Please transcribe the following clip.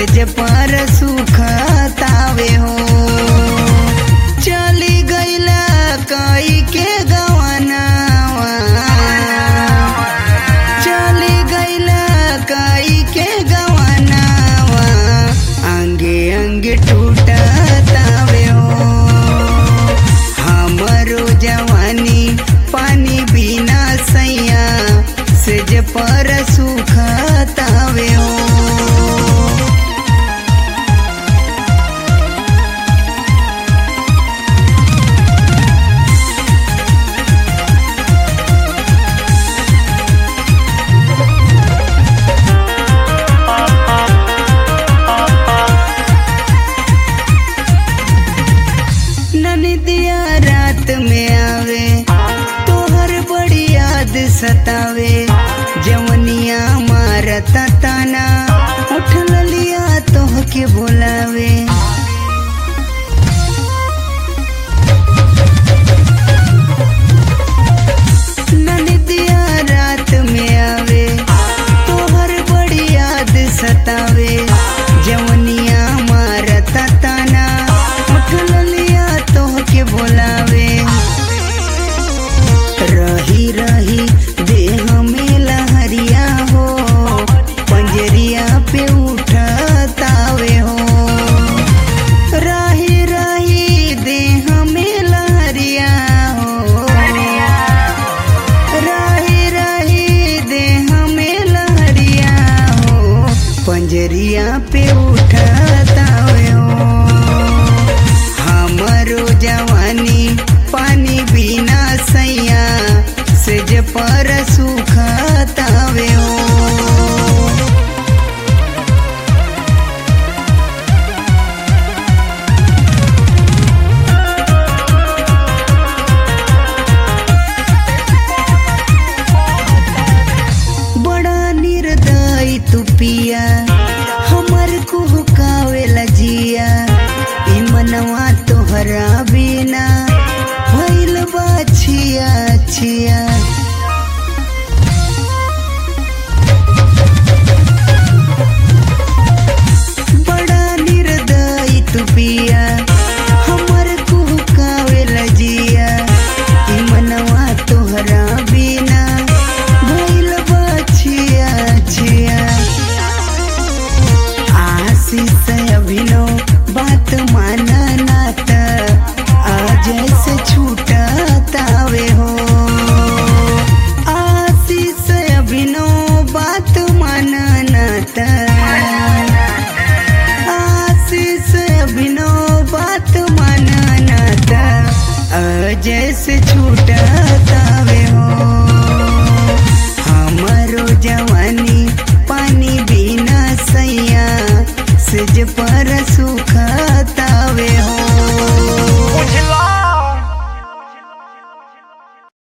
सेज पर सुखतावे हो चली गईला कई के गवनावा चली गईला कई के गवनावा अंगे अंगे टूटतावे हो हमरो जवानी पानी बिना सैया सेज पर सुखतावे हो ननदिया रात में आवे तोहर बड़ी याद सतावे जवनिया मारता ताना उठ लिया तोह के बोलावे ननदिया रात में आवे तोहर बड़ी याद सतावे जवनिया मारता ताना उठ लिया तोह के बोलावे रही रही देह में लहरिया हो पंजरिया पे उठतावे हो रही रही देह में लहरिया हो रही रही देह में लहरिया हो पंजरिया पे उठतावे हो हमरो जवानी पानी बिना सैया सेज पर सुखतावे हो बड़ा निर्दयी तू पिया हमर को हुकावेला जिया ई मनवा तोहरा बिना भइल बा छिया छिया